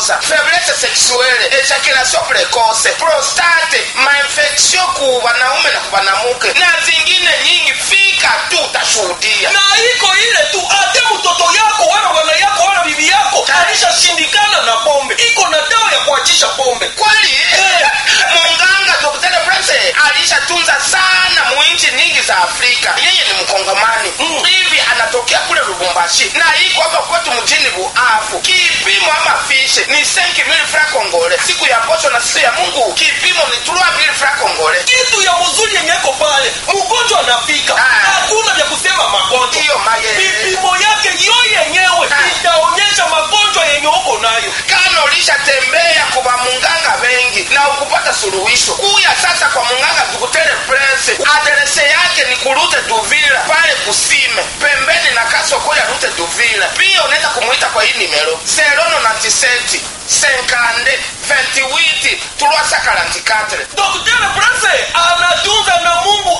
kukosa faiblesse sexuelle ejaculation precoce prostate mainfection ku wanaume na ku wanamuke na zingine nyingi fika tu utashuhudia na iko ile tu ate mtoto yako wala bwana yako wala bibi yako alishashindikana na pombe iko na dawa ya kuachisha pombe kweli Eh. munganga dr prince alishatunza sana muinchi nyingi za afrika yeye ni mkongomani Mm. hivi anatokea kule lubumbashi na iko hapa kwetu mjini buafu kipimo ama fishe ni 5000 fra kongole siku ya posho na siku ya mungu kipimo ni 3000 fra kongole kitu ya mzuri yenye iko pale mgonjwa anafika Ah. hakuna vya kusema magonjwa hiyo maye vipimo yake yo yenyewe Ah. itaonyesha magonjwa yenye uko nayo kama ulishatembea kwa munganga wengi na ukupata suluhisho kuya sasa kwa munganga tukutere prince aderese yake ni kurute duvila pale kusime pembeni na kasoko ya rute duvila pia unaweza kumwita kwa hii nimero serono na tisenti senkande 28 tulwasa karantikatre Dr. Prase anatunza na Mungu